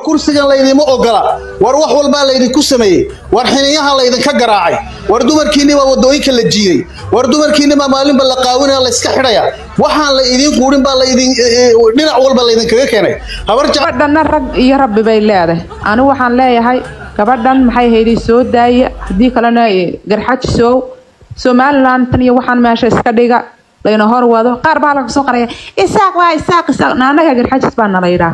kursigan laydima ogola war wax walbaa laydinku sameeyey war xiniyaha laydinka garaacay war dumarkiinibaa wadooyinka la jiiday war dumarkiinibaa maalinba la qaawinaya layska xidhaya waxaan la idiin quurin baa laydin dhinac walba laydinkaga keenay habar jecel gabadhanna rag iyo rabbi bay leedahay anigu waxaan leeyahay gabadhan maxay hayday soo daaya haddii kalena garxajisow somalilan tan iyo waxaan meesha iska dhiga layna hor wado qaar baa laga soo qaraya isaaq waa isaaq isaaq naanaga garxajis baa nala yidhaah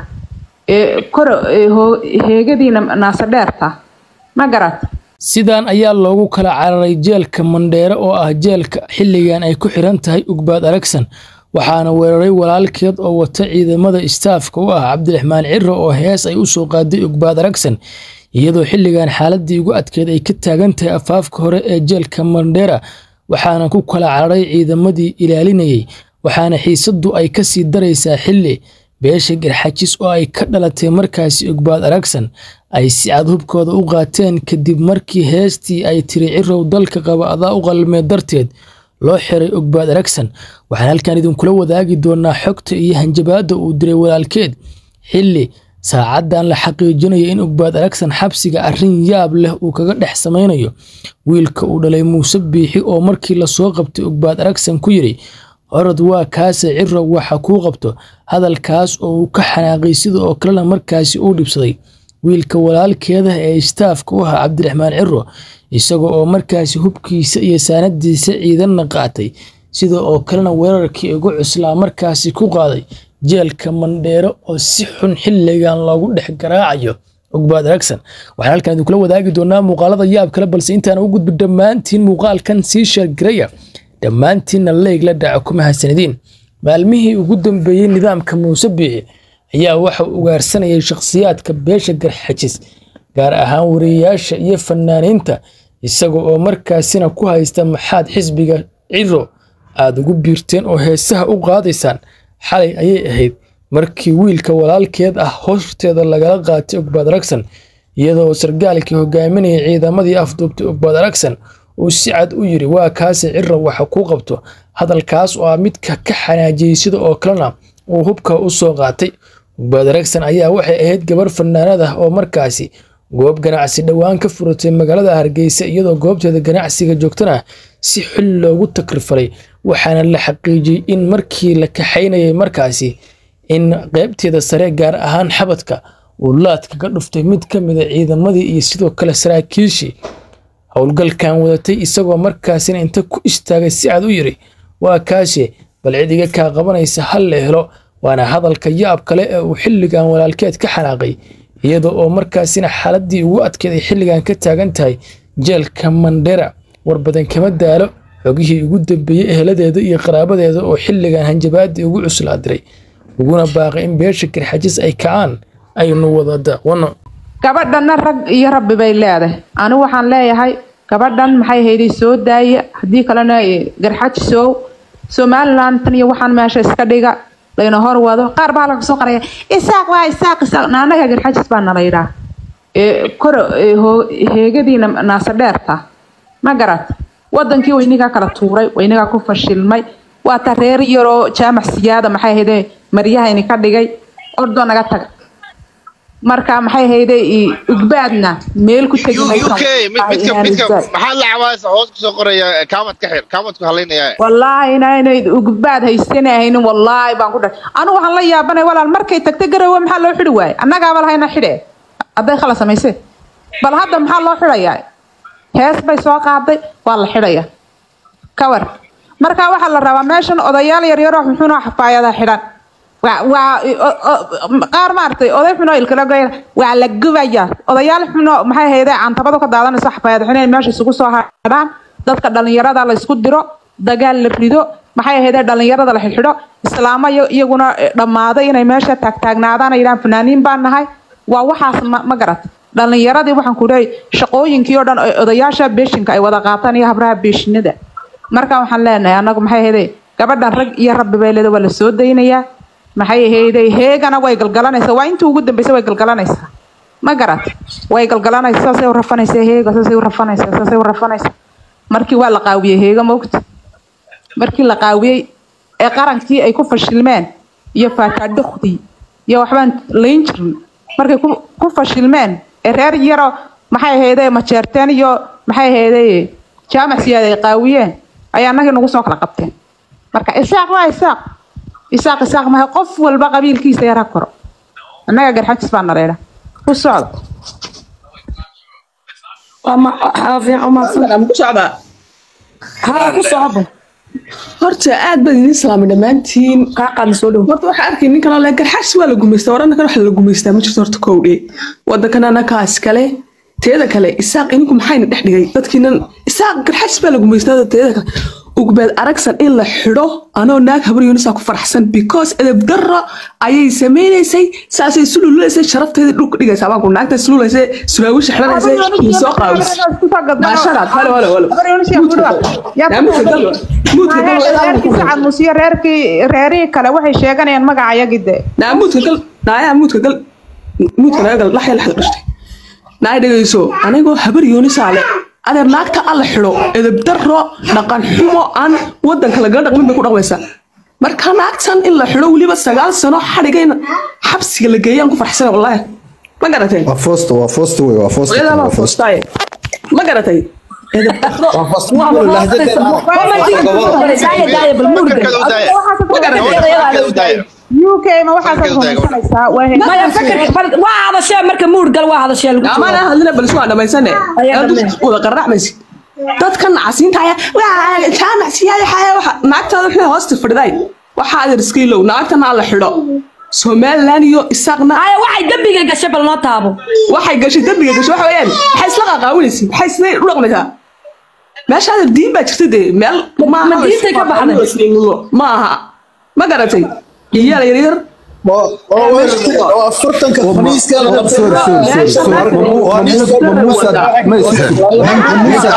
ee koro ee hoo- heegadiina naasa dheerta ma garat sidaan ayaa loogu kala cararay jeelka mandheere oo ah jeelka xilligan ay ku xiran tahay ugbaad aragsan waxaana weeraray walaalkeed oo wata ciidamada istaafka u ah cabdiraxmaan ciro oo hees ay u soo qaaday ugbaad aragsan iyadoo xilligan xaaladii ugu adkeed ay ka taagan tahay afaafka hore ee jeelka mandheera waxaana ku kala cararay ciidamadii ilaalinayay waxaana xiisadu ay kasii daraysaa xilli beesha garxajis oo ay ka dhalatay markaasi ugbaad aragsan ay si cad hubkooda u qaateen kadib markii heestii ay tiri cirow dalka qaba adaa u qalmeed darteed loo xiray ugbaad aragsan waxaan halkan idinkula wadaagi doonaa xogta iyo hanjabaadda uu diray walaalkeed xilli saacadan la xaqiijinayo in ugbaad aragsan xabsiga arrin yaab leh uu kaga dhex samaynayo wiilka uu dhalay muuse biixi oo markii lasoo qabtay ugbaad aragsan ku yidhi orod waa kaase ciro waxa kuu qabto hadalkaas oo uu ka xanaaqay sida oo kalena markaasi uu dhibsaday wiilka walaalkeeda ee istaafka u ahaa cabdiraxmaan ciro isaga oo markaasi hubkiisa iyo saanadiisa ciidanna qaatay sida oo kalena weerarkii ugu cuslaa markaasi ku qaaday jeelka mandheero oo si xun xilligan loogu dhex garaacayo ogbaad aragsan waxaan halkan idinkula wadaagi doonaa muuqaalada yaab kale balse intaan u gudbi dhammaantiin muuqaalkan sii sheergaraya dhammaantiinna leyg la dhaco kuma hasanadiin maalmihii ugu dambeeyey nidaamka muuse biixi ayaa waxa uu ugaarsanayay shakhsiyaadka beesha garxajis gaar ahaan wariyeyaasha iyo fanaaniinta isaga oo markaasina ku haysta maxaad xisbiga ciro aad ugu biirteen oo heesaha u qaadaysaan xalay ayay ahayd markii wiilka walaalkeed ah horteeda lagala qaatay ogbaad aragsan iyadoo sargaalkii hogaaminayay ciidamadii afduubtay ogbaad aragsan uu si cad u yiri waa kaase ciro waxa kuu qabto hadalkaas oo ah midka ka xanaajiyey sida oo kalena uu hubka u soo qaatay ogbaad aragsan ayaa waxay ahayd gabar fanaanad ah oo markaasi goob ganacsi dhowaan ka furatay magaalada hargeysa iyadoo goobteeda ganacsiga joogtana si xil loogu takrifalay waxaana la xaqiijiyey in markii la kaxaynayay markaasi in qeybteeda sare gaar ahaan xabadka uu laad kaga dhuftay mid ka mida ciidamadii iyo sidoo kale saraakiishii howlgalkan wadatay isagoo markaasina inta ku istaagay si cad u yiri waa kaashe bal cid iga kaa qabanaysa hal la helo waana hadalka yaab kale ee uu xilligan walaalkeed ka xanaaqay iyada oo markaasina xaaladii ugu adkeed ay xilligan ka taagan tahay jeelka mandhera war badan kama daalo xogihii ugu dambeeyey eheladeeda iyo qaraabadeeda oo xilligan hanjabaadii ugu cuslaa diray uguna baaqay in beesha garxajis ay kacaan aynu wada daaqwano gabadhanna rag iyo rabbi bay leedahay anigu waxaan leeyahay gabadhan maxay hayday soo daaya haddii kalena garxajisow somalilan tan iyo waxaan meesha iska dhiga layna hor wado qaar baa laga soo qaraya isaaq waa isaaq isaaq naanaga garxajis baa nala yidhaah ee koro ee hoo- heegadiina naasa dheerta ma garat wadankii waynigaa kala tuuray waynigaa ku fashilmay waa ta reer yaroo jaamac siyaada maxay hayday maryahayni ka dhigay ordoo naga taga marka maxay hayday ugbaadna meel ku tegi maysan. UK mid Waxay midka inaanay midka zaad. maxaa la cabaaysa hoos ku soo qoraya kaamad ka xir kaamad ku halaynaya wallaahi inaanay ugbaad haysanahaynin wallaahi baan ku dhahay anigu waxaan la yaabanay walaal markay tagta garowe maxaa loo xidhi waaye annagaaba lahayna xidhe hadday khala samaysee bal hadda maxaa loo xidhayaa hees bay soo qaaday waa la xidhaya kawar marka waxaa la rabaa meeshan odayaal yaryaroo xunxunoo xafaayada xidhan waa waa o- o- qaar maaragtay oday xunoo ilkala goya waa la gubaya odayaal xunoo maxay haydee cantabadu ka daadanayso xafaayad xuneen meesha isugu soo hadhaan dadka dhalinyarada la isku diro dagaal la rido maxay ahaydee dhalinyarada la xidxidho islaamo iyo- iyaguna eh, dhammaaday inay meesha taagtaagnaadaan ay yidhahaan fanaaniin baan nahay waa waxaas ma ma garat dhalinyaradii waxaan ku leeyahay shaqooyinkii oo dhan oo odayaasha beeshinka ay wada qaataan iyo habraha beeshinada marka waxaan leenahay anagu maxay ahaydee gabadhan rag iyo rabbi bay leeda waa la soo daynayaa maxay ahaydee heegana way galgalanaysaa waa intii ugu dambaysa way galgalanaysaa ma garat way galgalanaysaa saasay u rafanaysaa heega saasay u rafanaysaa saasay u rafanaysaa markii waa la qaawiyey heega moogta markii la qaawiyey ee qarankii ay ku fashilmeen iyo faataadhukdii iyo waxbaan layn jirin markay ku ku fashilmeen ee reer yaro maxay ahaydee majeerteen iyo maxay ahaydee jaamac siyaad ay qaawiyeen ayaa annagii nagu soo kala qabteen marka isaaq waa isaaq isaaq isaaq maha qof walba qabiilkiisa yar ha koro annaga garxajis baa nareedha ku socda waa ma waxaa fiican ma ku socdaa haa ku socda horta aad baan idin salaamay dhammaantiin kaa qaadna soo dhow horta waxaa arkay ninkan oo le garxaas waa la gumaystaa warana kan waxa la gumaystaa ma jirto horta kowdhe wadankan anakaas kale teeda kale isaaq ininku maxayna dhex dhigay dadkiinan isaaq garxaas baa la gumaystaa teeda kale ugbeed aragsan in la xidho anoo naag habar yuunisaa ku faraxsan because edeb darro ayay sameynaysay saasay sululaysay sharafteeda dhulka dhigaysaa baan ku naagta sululaysay suraawisha xidhanaysay iyo soo qaawis maasharaad halo halo halo muudka gal reerkii sacad musiyo reerkii reerihii kale waxay sheeganayaan magaca yagide naa muudka gal naayaa muudka gal muudka naga gal laxya laxda dhashtay naay dhegayso anigoo habar yuunisaa le adeer naagta alla xidho edeb darro dhaqan xumo aan wadanka lagala dhaqmin bay ku dhaqmaysaa marka naagtan in la xidho weliba sagaal sano xadhigayna xabsiga la geeyaan ku farxsana wallaahi ma garateen waa foosta waa foosta wey waa foosta hooyadaa baa waa foosta foostaaye ma garatay edeb darro waa fast daaya bal muurga Fakarkeeda u daaya. ma garatay Fakarkeeda u daaya. uk ma waxaad Fakarkeeda u daaya. rumaysanaysaa waa he- maya fakarka bal waa hadashee marka muurgal waa hadashee lagu amaan jiro aan hadlina bal iswaa dhamaysane Ayaa aad dhameen. wada qarracmaysi dadkan casiinta ayaa waa jaamac siyaada xaya waxa naagtaada wixii hoosta fadhiday waxaa adeer iska ilow naagtana alla xidho somalilan iyo isaaqna aya waxay dembiga gashay bal noo taabo waxay gashay dembiga gashay waxa weeyaan maxay isla qaaqaawinaysa maxay sidee u dhaqmaysaa meesha adeer diin baa jirta dee meel ma diintay ka baxday? ma aha ma garatay iyaal yaryar oo afartanka khamiiska la qabtay sorry sorry sorry sorry waa muuse ma muuse ma muuse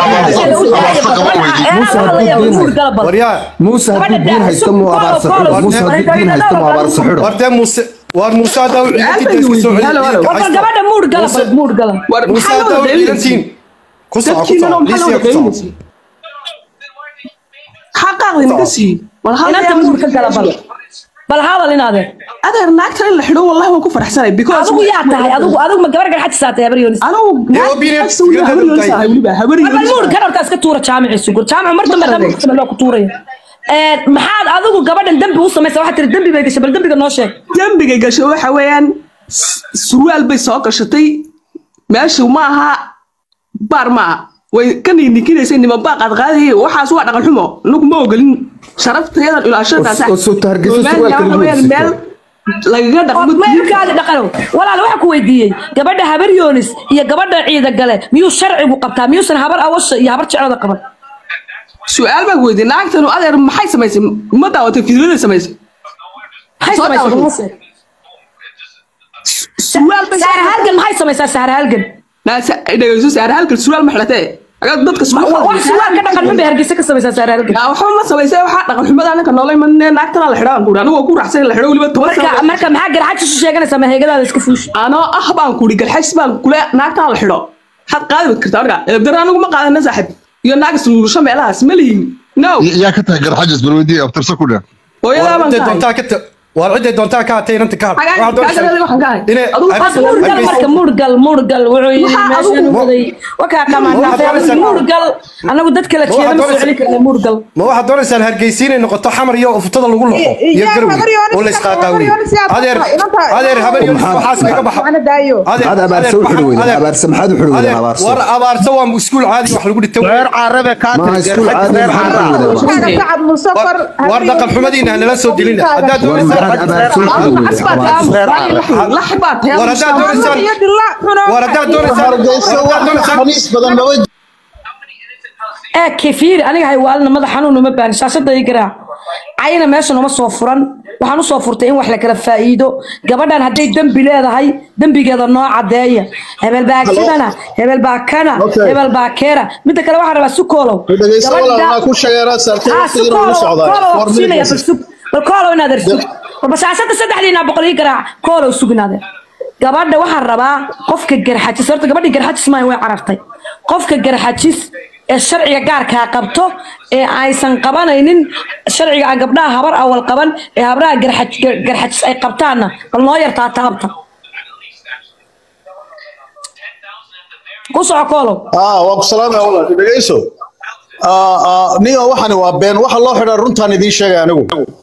muurgalabal muuse hadduu diin haysto muu abaarsa xidho muuse hadduu diin haysto muu abaarsa xidho wartee muuse waar muuse haddaa u ciidantiisa Halo, halo. war gabadha muurgala bal muurgala war muuse maxaa haddaa loo u ciidantiin ku soco ku dadkiina soco maxaa loo liisiya ku soco dhaqaynaysa xaqaaqdi naga sii wal inanta hal muurka gala bal bal hadal inaade adeer naagtan in la xidho wallahi waan ku faraxsanay because adigu yaa tahay adigu adigu ma gabar garxad saatay habar yoonis anigu Dee opinion naagtaas weliba iska habar dad yoonisa tahay. weliba habar bal muur yoonisa kan horta iska tuura jaamiciisu gur jaamicu mar dambe dambe kasaba loo ku tuuraya ee maxaad adigu gabadhan dambi u samaysaa waxaad tiri dambi bay gashay bal dambiga noo sheeg dembiga gasho waxa weeyaan s- surwaal bay soo gashatay meeshu ma aha baar ma aha way ka ninikinaysay nima baa qaadqaadayay waxaas waa dhaqan xumo nagu ma ogolin sharaftayadan ilaashadaas oo soo taargeyso surwaalka lagu meel iibsatay. lagaga dhaqmo meelkaadi dhaqano walaal waxaa ku weydiiyey gabadha habar yoonis iyo gabadha ciida gale miyuu sharcigu qabtaa miyuusan habar awasha iyo habar jeclada qaban su-aal baan ku weydiiyey naagtanu adeer maxay samaysay ma daawatay fidyada samaysay maxay Soo samaysaa dhawaaqay. Muuse? surwaal bay sahar halgan maxay samaysaa sahar halgan naasa dhegeyso saar halkan surwaal ma xidhatee agaa dadka wax suwaal ka dhaqan xun bay hargeysa ka samaysaa sahar halgan yaa waxba ma samaysay waxaa dhaqan xumada anaka noolay manee naagtana la xidhaan kuuri anigoo ku raxsan in la xidho weliba toban marka sano marka maxaa garxad isu sheeganaysaa maheegadaada iska fuushi anoo ah baan kuuri galxays baan kule naagtana la xidho waxaad qaadi kartaa marka eebdara anigu ma qaadana saaxib iyo naag isluulusho meelahaas ma lihin no yaa ka tahay garxajis bal weydii abtirsa ku dheh hooyadaa baan ciday tahay doontaa ka ta waar ciday doontaa ka hatay inanta ka Xagaan- hadh xagaan waxaan ka ahay. inay Adigu Bas muurgal marka muurgal muurgal wuxuu yidhi Waxaa meeshan adigu- waday wakaa Waxaad qamaanaa doonaysaa- muurgal anagu dadka la jeeda ma soo doonaysaa- celin karna muurgal ma waxaad doonaysaan hargeysa inay noqoto xamar iyo uftada lagu loqo iyo Yaa garowe habar yoonis- oo la isqaaqaawiyo habar yoonis yaa adeer tahay, inanta- adeer habar yoonis Maxaa- waxaas kaga baxa Ana daayo Adeer- maxaad abaarsa u adeer- xidhi weyday adeer- abaarsa maxaad u xidhi weyday adeer, abaarsa war abaarsa waa iskuul caadi wax lagu dhigta reer carabe kaa maaha tiri iskuul caadi reer maxaad u carabe xidhi weyday Waxaaga sacad musafar war dhaqan xumadiina hanala soo dilina haddaad war doonaysaan maxaad abaarsa u xidhi weyday abaarsa lax baa tahay war haddaad doonaysaan iyo dilla xuno war haddaad doonaysaan hargeysa war wax haddaad doonaysaan khamiis badan maba ee kefiir aniga hay waalina madax xanuun uma baahan shaashada ii garaac cayna meesha noma soo furan waxaan usoo furtay in wax la kala faa'iido gabadhan hadday dembi leedahay dembigeeda noo cadeeya hebel baa kidana hebel baa kana Okay. hebel baa keena midda kale waxaan rabaa sukoolow dhegeysa walaalna ku shageeraa saartay Ah, waqtigiina ugu sukoolow socdaa koolow war waan siinaya midigaysa bal sug bal koolow inaad ersug bal shaashada saddexdiina boqol ii garaac koolow sugnaade gabadha waxaan rabaa qofka garxajis horta gabadhii garxajis maayo way carartay qofka garxajis ee sharciga gaarkaa qabto ee aysan qabanaynin sharciga aan gabdhaha habar awal qaban ee habraha garxaj- gar- garxajis ay qabtaanna bal noo yartaa taabta ku soco koolow aa waa ku salaamaya walaal dhegeyso niyo waxani waa been waxa loo xidhaa runtaan idiin sheegay anigu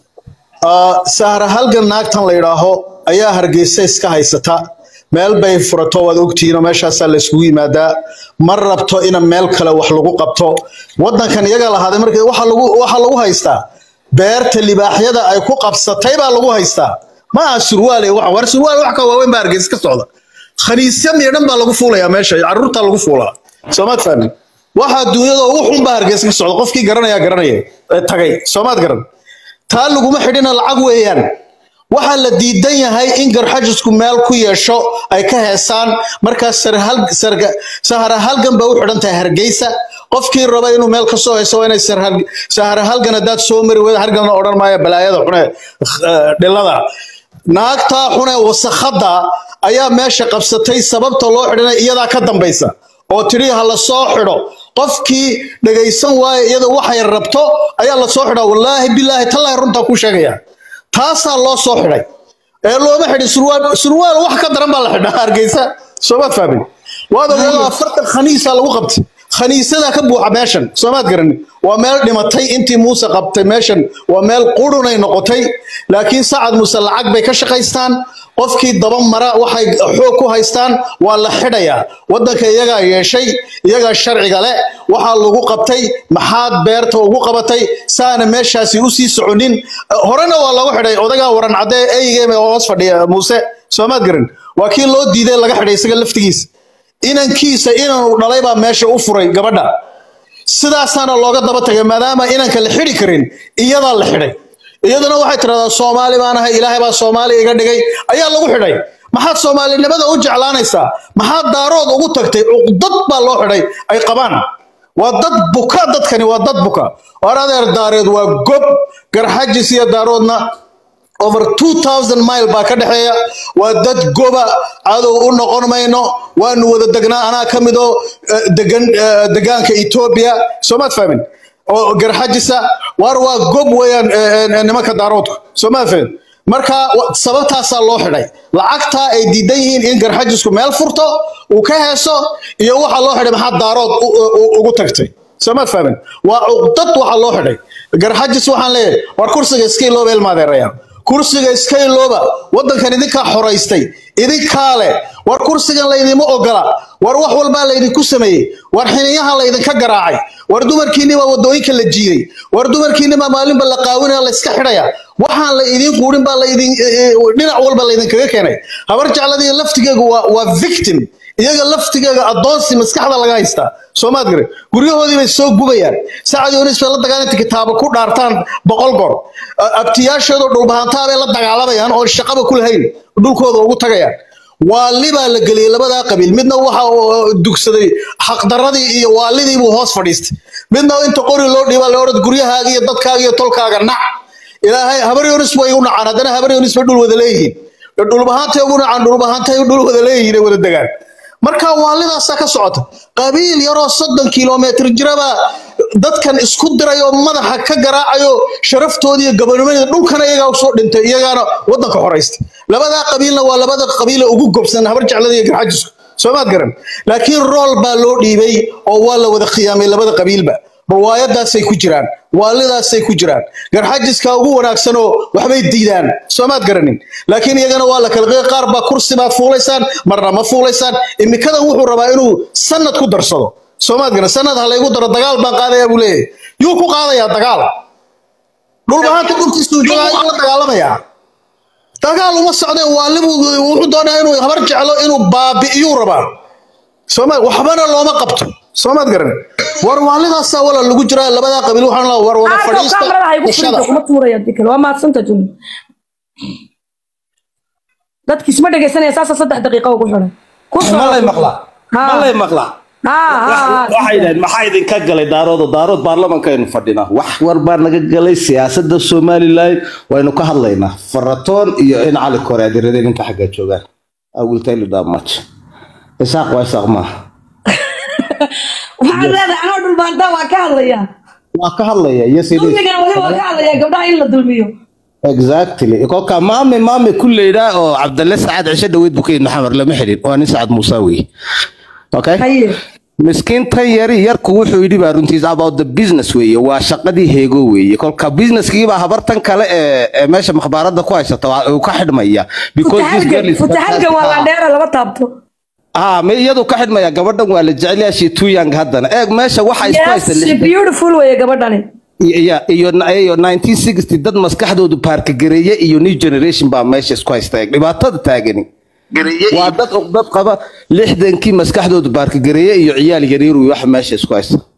Aa, sahra halgan naagtan la yidhaaho ayaa hargeysa iska haysata meel bay furato waad ogtihiin oo meeshaasaa la isugu yimaadaa ma rabto in meel kale wax lagu qabto wadankan iyaga lahaaday marka waxa lagu waxa lagu haystaa beerta libaaxyada ay ku qabsatay baa lagu haystaa ma aha surwaale wax war surwaal wax ka waaweyn baa hargeysa ka socda khaniisya miidhan baa lagu fuulayaa meesha carruurtaa lagu fuulaa soomaad fahmin waxa adduunyada ugu xun baa hargeysa ka socda qofkii garanaya garanaya ee tagay soomaad garan taa laguma xidhina lacag weeyaan waxaa la diidan yahay in garxajisku meel ku yeesho ay ka heesaan markaas sarhal- sarga- sahara halgan bay u xidhan tahay hargeysa qofkii raba inuu meel ka soo hayso waa inay sarhal- sahara halgan haddaad soo mari weyda halganna odhan maayo balaayada xune eh, dhilada naagtaa xune wasakhada ayaa meesha qabsatay sababta loo xidhana iyadaa ka dambaysa oo tidhi ha la soo xidho qofkii dhegaysan waayo iyada waxay rabto ayaa la soo xidhaa wallaahi bilaahi tallaahi runtaa ku sheegaya taasaa loo soo xidhay ee looma xidhin surwaal surwaal wax ka daran baa la xidhaa hargeysa soomaad fahmin waad ogaada afartan khaniisaa lagu qabtay khaniisadaa ka buuxa meeshan soomaad garanin waa meel dhimatay intii muuse qabtay meeshan waa meel qurunay noqotay laakiin sacad muuse lacag bay ka shaqaystaan qofkii daba mara waxay xoog ku haystaan waa la xidhayaa waddanka iyagaa yeeshay iyagaa sharciga leh waxaa lagu qabtay maxaad beerta ugu qabatay saana meeshaasi usii soconin horena waa lagu xidhay odagaa waran caddee eygem oo hoos fadhiya muuse soomaad garan waa kii loo diiday laga xidhay isaga laftigiisa inankiisa inanu dhalay baa meesha u furay gabadha sidaasaana looga daba tagay maadaama inanka la xidhi karin iyadaa la xidhay iyaduna waxay tidhahdaa soomaali baan ahay ilaahay baa soomaali iga dhigay ayaa lagu xidhay maxaad soomaalinimada u jeclaanaysaa maxaad daarood ugu tagtay cuqdad baa loo xidhay ay qabaan waa dad buka dadkani waa dad buka war adeer daareed waa gob garxajis iyo daaroodna over 2000 mile baa ka dhexeeya waa dad goba cadow u noqon mayno waanu wada degnaa anaa ka mid oo eh, degan eh, degaanka etoobiya soomaad fahmin oo garxajisa war waa gob weeyaan eh, eh, nimanka daaroodku soomaad fahmin marka wa- sababtaasaa loo xidhay lacagtaa ay diidan yihiin in garxajisku meel furto uu ka heeso iyo waxa loo xidhay maxaa daarood u- u- ugu tagtay soomaad fahmin waa cuqdad waxa loo xidhay garxajis waxaan leeyahay war kursiga iska ilooba ilmaadeerayaan kursiga iska ilooba waddankan idinkaa xoraystay idinkaa leh war kursigan laydima ogola war wax walbaa laydinku sameeyey war xiniyaha laydinka garaacay war dumarkiinni baa wadooyinka la jiiday war dumarkiinni baa maalinba la qaawinaya la iska xidhaya waxaan la idiin quudhin baa laydin eh, eh, dhinac walba laydinkaga keenay habar jecladii laftigeegu waa waa victim iyaga laftigeega addoonsi maskaxda laga haystaa soomaad gare guryahoodii bay soo gubayaan sacad yoonis bay la dagaalanti kitaaba ku dhaartaan boqol goor A- abtiyaashoodoo dhulbahantaa bay la dagaalamayaan oo shaqaba ku lahayn dhulkooda ugu tagayaan waali baa la geliyey labadaa qabiil midna waxa uu dugsaday xaqdaradii iyo waalidii buu hoos fadhiistay midna inta qori loo dhiibaa la odhan guryahaaga iyo dadkaaga iyo tolkaaga nac ilaahay habar yoonis way u nacaan haddana habar yoonis bay dhul wada leeyihiin dhulbahantay ugu nacaan dhulbahantay dhul wada leeyihiin ay wada degaan marka waalidaasaa ka socota qabiil yaroo soddon kilometr jiraba dadkan isku diray oo madaxa ka garaacayo sharaftoodii iyo gabanimadii dhulkana iyagaa usoo dhintay iyagaana waddanka xoraystay labadaa qabiilna waa labada qabiile ugu gobsan habar jeclada iyo garxajisku soomaad garan laakiin rool baa loo dhiibay oo waa la wada khiyaamay labada qabiilba riwaayadaasay ku jiraan waalidaasay ku jiraan garxajiska ugu wanaagsanoo waxbay diidaan soomaad garanin laakiin iyagana waa la kala qeey qaar baa kursi baad fuulaysaan marna ma fuulaysaan imikadan wuxuu rabaa inuu sanad ku darsado soomaad garan sanad ha laygu daro dagaal baan qaadayaa buu leeyahay yuu ku qaadayaa dagaal dhulbahaanta dhulkiisuu joogaa ayuu la dagaalamayaa dagaal uma socdeen waalibu wuxuu doonaa inuu habar jeclo inuu baabi'iyuu rabaa soomaad waxbana looma qabto soomaad garan war waalidaasaa wala lagu jiraa labadaa qabiil waxaan la war wada Aarko, fadhiista kaamirada ha igu bulshada. furinta, kuma tuuraya hadii kale. waa mahadsanta jumla dadki isma dhegaysanaya saasa saddex daqiiqa ugu xiran ku soo malay maqlaa Haa. malay maqlaa haa haa waxay dhaheen maxaa idinka galay daaroodo daarood baarlamankaynu fadhinaa wax war baa naga galay siyaasadda somalilan waynu ka hadlaynaa faratoon iyo in cali kore adirade ninka xagga joogaan I will tell you that much isaaq waa isaaq maaha waxaan leedahay anoo dhulbaantaa waa ka hadlayaa waa ka hadlaya yes it is dulmigana wali waa ka hadlayaa gabdhaha in la dulmiyo exactly kolka maame maame kuleyda oo cabdalle sacaad cisho dhaweyd buu ka yidhi maxamar lama xidhin waa nin sacad muuse wey okay miskiintan yari yarku wuxuu yidhi baa runtiis about the business weeye waa shaqadii heego weeye kolka businesskiibaa habartan kale ee ee meesha makhbaaradda ku haysata waa- uu ka xidhmaya because this girl is futahalkan waa fantastic. landheera laba taabto ah me iyadu ka xidhmaya gabadhan waa la jecel yahay she too young haddana eeg meesha waxa isku haysta yes lix- beautiful weye gabadhani iyo iyo iyo 1960 dad maskaxdoodu baarkagareeye iyo new generation baa meesha isku haysta eeg dhibaatada taagani waa dad dad qaba lixdankii maskaxdoodu baarkagareeye iyo ciyaal yaryar wey waxa meesha isku haysta